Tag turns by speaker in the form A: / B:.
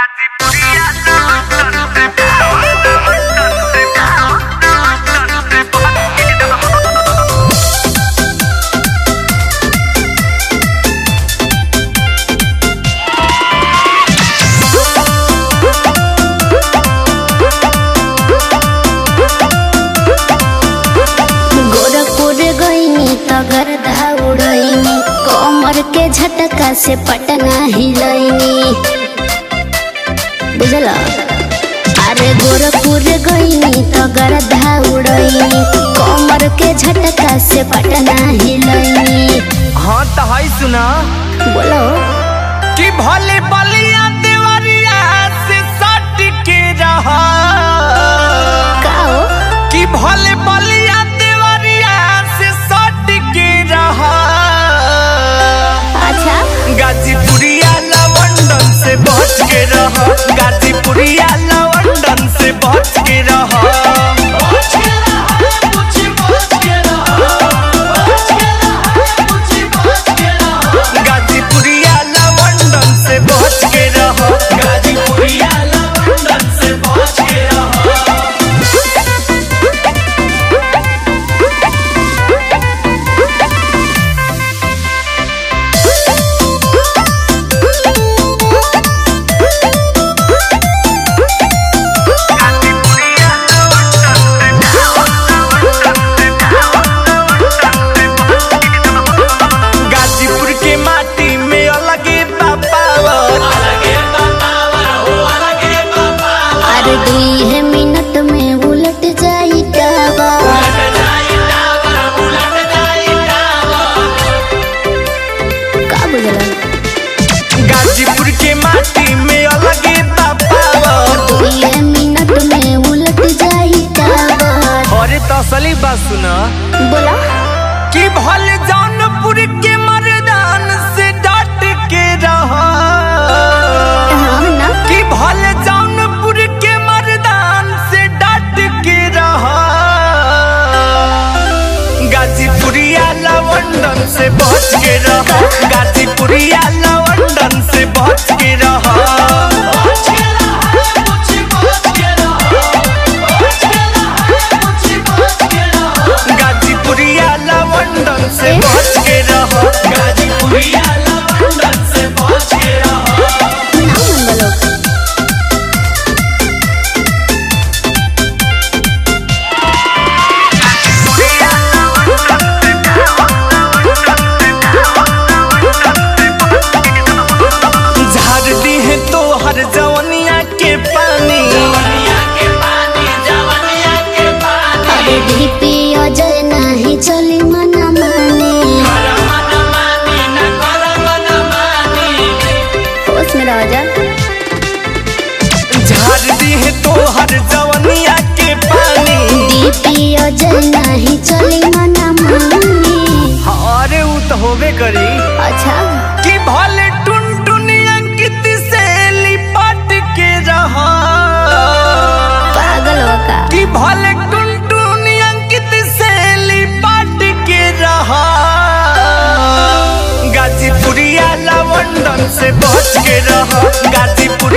A: गोरखपुर गईनी तगर दौड़नी कमर के झटका से पटना हिलैनी बुझल अरे गोरखपुर गईनी तगर दौड़नी कमर के झटका से पटना हिलैनी
B: हाँ तो है सुना
A: बोलो
B: कि भले बलिया देवरिया से सट के रहा
A: का हो
B: कि भले बलिया देवरिया से सट के रहा
A: अच्छा
B: गाजीपुरिया लवंडन से बच के रहा गाजीपुरिया लवंडन से बच के रहा गाजीपुरिया लवंडन से बच के रहा गाजीपुरिया लवंडन से बच के रहा गाजीपुर के माटी में अलगे बापावर
A: अरे दुई है मिनट में उलट जाई टावर का बुझल
B: गाजीपुर के माटी में अलगे बापावर
A: दुई मिनट में उलट जाई टावर
B: अरे तो असली बात सुना
A: बोला
B: कि भले जौनपुर के मर्दान से डट के रहा
A: हाँ ना
B: कि भले जौनपुर के मर्दान से डट के रहा गाजीपुरिया लवंडन से बच के रहा गाजीपुरिया लवंडन से बच के रहा गाजीपुरिया लवंडन से
A: ए?
B: बच के रहा गाजीपुरिया लवंडन से बच के रहा
A: ना मन बोलो
B: झाड़ दी है तो हर जवनिया के पानी
A: अरे डीपी अजय नहीं चली मना माने होश में रह जा
B: झाड़ दी है तो हर जवनिया के पानी
A: डीपी अजय नहीं चली मना माने
B: अरे उ तो होबे करी
A: अच्छा
B: कि भले टुन टुन अंकित से लिपट के रहा
A: पागल हो का
B: कि भले टुन टुन अंकित से लिपट के रहा गाजीपुरिया लवंडन से बच के रहा गाजीपुर